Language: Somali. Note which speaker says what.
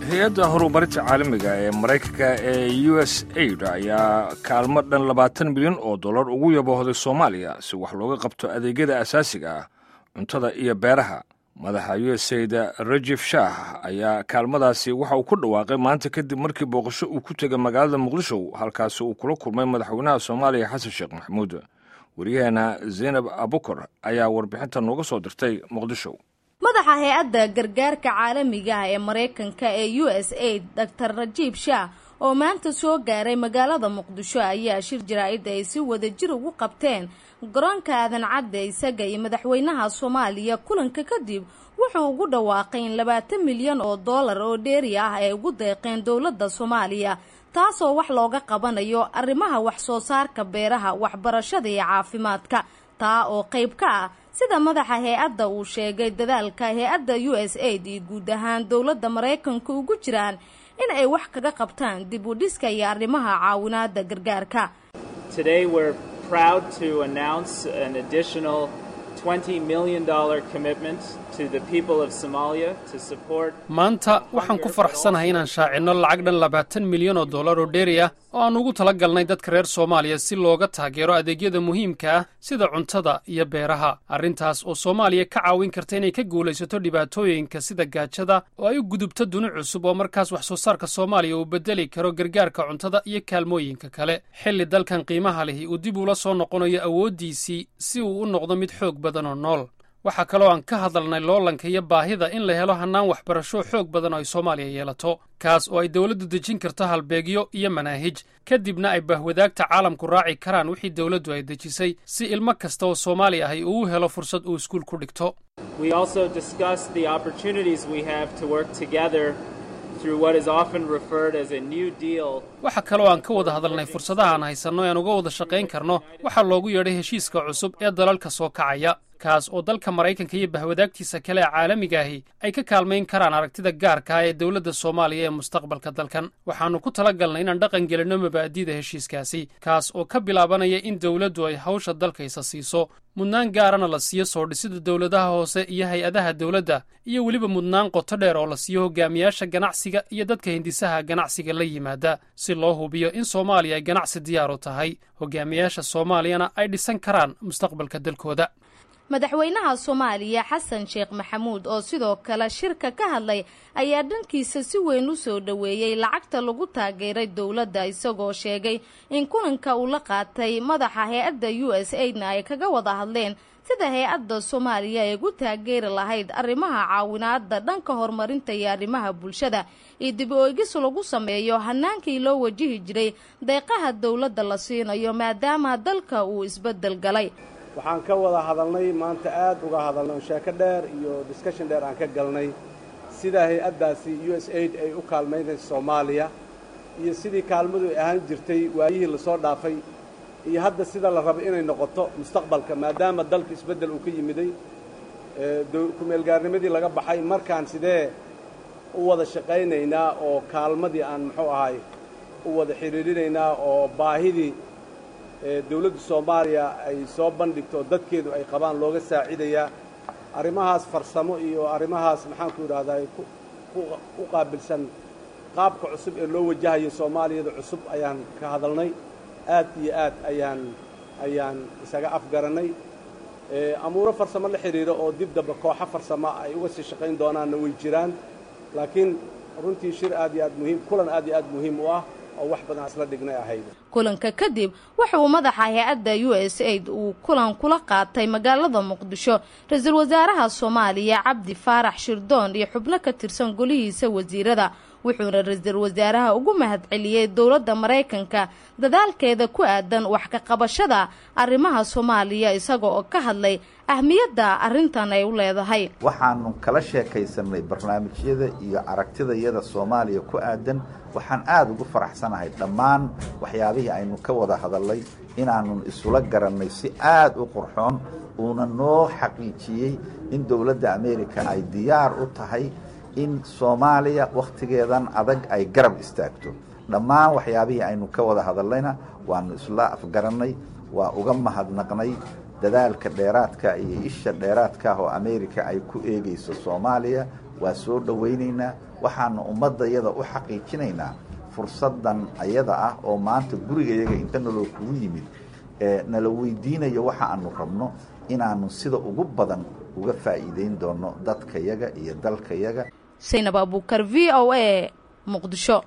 Speaker 1: hay-adda horumarinta caalamiga ee maraykanka ee u s aid ayaa kaalmo dhan labaatan milyan oo dollar ugu yaboohday soomaaliya si wax looga qabto adeegyada asaasiga ah cuntada iyo beeraha madaxa u s aid rajif shaah ayaa kaalmadaasi waxa uu ku dhawaaqay maanta kadib markii booqasho uu ku tegay magaalada muqdisho halkaasi uu kula kulmay madaxweynaha soomaaliya xasan sheekh maxamuud waryaheena zaynab abukar ayaa warbixinta nooga soo dirtay muqdisho
Speaker 2: madaxa hay-adda gargaarka caalamiga ah ee maraykanka ee u s aid doctor rajiib shaah oo maanta soo gaaray magaalada muqdisho ayaa shir jaraa'id ay si wadajir ugu qabteen garoonka aadan cadde isaga iyo madaxweynaha soomaaliya kulanka kadib wuxuu ugu dhawaaqay in labaatan milyan oo dollar oo dheeri ah ay ugu deeqeen dowladda soomaaliya taasoo wax looga qabanayo arrimaha wax soo saarka beeraha waxbarashada iyo caafimaadka taa oo qayb ka ah sida madaxa hay-adda uu sheegay dadaalka hay-adda u s aid iyo guud ahaan dowladda maraykanka ugu jiraan in ay wax kaga qabtaan dib u dhiska iyo arrimaha caawinaada gargaarka
Speaker 3: maanta waxaan ku faraxsanahay inaan shaacinno lacag dhan labaatan milyan oo dollar oo dheeri ah oo aan ugu tala galnay dadka reer soomaaliya si looga taageero adeegyada muhiimka ah sida cuntada iyo beeraha arrintaas oo soomaaliya ka caawin karta inay ka guulaysato dhibaatooyinka sida gaajada oo ay u gudubto duni cusub oo markaas wax soo saarka soomaaliya uu bedeli karo gargaarka cuntada iyo kaalmooyinka kale xilli dalkan qiimaha lihi uu dib ula soo noqonayo awooddiisii si uu u noqdo mid xoog badan oo nool waxaa kaloo aan ka hadalnay loolanka iyo baahida in la helo hannaan waxbarasho xoog badan oo ay soomaaliya yeelato kaas oo ay dowladdu dejin karto halbeegyo iyo manaahij kadibna ay bahwadaagta caalamku raaci karaan wixii dowladdu ay dejisay si ilmo kasta oo soomaali ahi uu u helo fursad uu iskuul ku dhigto waxaa kaloo aan ka wada hadalnay fursadaha aan haysanno ean uga wada shaqayn karno waxaa loogu yeedhay heshiiska cusub ee dalalka soo kacaya kaas oo dalka maraykanka iyo bahwadaagtiisa kale ee caalamiga ahi ay ka kaalmayn karaan aragtida gaarka ah ee dowladda soomaaliya ee mustaqbalka dalkan waxaannu ku tala galnay inaan dhaqan gelinno mabaa'dida heshiiskaasi kaas oo ka bilaabanaya in dowladdu ay hawsha dalkaysa siiso mudnaan gaarana la siiyo soo dhisida dowladaha hoose iyo hay-adaha dowladda iyo weliba mudnaan qoto dheer oo la siiyo hogaamiyaasha ganacsiga iyo dadka hindisaha ganacsiga la yimaada si loo hubiyo in soomaaliya ay ganacsi diyaaru tahay hogaamiyaasha soomaaliyana ay dhisan karaan mustaqbalka dalkooda
Speaker 2: madaxweynaha soomaaliya xasan sheekh maxamuud oo sidoo kale shirka ka hadlay ayaa dhankiisa si weyn u soo dhoweeyey lacagta lagu taageeray dowladda isagoo sheegay in kulanka uu la qaatay madaxa hay-adda u s aidna ay kaga wada hadleen sida hay-adda soomaaliya ay ugu taageeri lahayd arrimaha caawinaada dhanka horumarinta iyo arrimaha bulshada iyo dib o-egis lagu sameeyo hanaankii loo wajihi jiray deeqaha dowladda la siinayo maadaama dalka uu isbeddel galay
Speaker 4: waxaan ka wada hadalnay maanta aad uga hadalnay oo sheeko dheer iyo discussion dheer aan ka galnay sida hay-addaasi u s aid ay u kaalmaynaysa soomaaliya iyo sidii kaalmadu ay ahaan jirtay waayihii lasoo dhaafay iyo hadda sida la rabo inay noqoto mustaqbalka maadaama dalka isbeddel uu ka yimiday kumeelgaarnimadii laga baxay markaan sidee u wada shaqaynaynaa oo kaalmadii aan muxuu ahay u wada xidhiirinaynaa oo baahidii dawladda soomaaliya ay soo bandhigto dadkeedu ay qabaan looga saacidayaa arrimahaas farsamo iyo arrimahaas maxaanku idhahdaa u qaabilsan qaabka cusub ee loo wajahayo soomaaliyada cusub ayaan ka hadalnay aad iyo aad ayaan ayaan isaga afgarannay amuuro farsamo la xidhiiro oo dib damba kooxo farsamo ay uga sii shaqayn doonaanna way jiraan laakiin runtii shir aad iyo aad muhiim kulan aad iyo aad muhiim u ah oo wax badan isla dhignay ahayd
Speaker 2: kulanka kadib wuxuu madaxa hay-adda u s aid uu kulan kula qaatay magaalada muqdisho ra-iisul wasaaraha soomaaliya cabdi faarax shirdoon iyo xubno ka tirsan golihiisa wasiirada wuxuuna ra-iisul wasaaraha ugu mahadceliyey dowladda maraykanka dadaalkeeda ku aadan wax ka qabashada arrimaha soomaaliya isaga oo ka hadlay ahmiyadda arrintan ay u leedahay
Speaker 5: waxaanu kala sheekaysanay barnaamijyada iyo aragtidayada soomaaliya ku aadan waxaan aada ugu faraxsanahay dhammaan waxyaabihii aynu ka wada hadalnay inaannu isula garannay si aada u qurxoon uuna noo xaqiijiyey in dowladda ameerika ay diyaar u tahay in soomaaliya wakhtigeedan adag ay garab istaagto dhammaan waxyaabihii aynu ka wada hadalnayna waannu isla afgarannay waa uga mahadnaqnay dadaalka dheeraadka iyo isha dheeraadka ah oo america ay ku eegayso soomaaliya waa soo dhowaynaynaa waxaana ummaddayada u xaqiijinaynaa fursaddan ayada ah oo maanta gurigayaga inta naloo kugu yimid nala weydiinayo waxa aanu rabno inaanu sida ugu badan uga faa'iideyn doono dadkayaga iyo dalkayaga
Speaker 2: saynab abuukar v o a muqdisho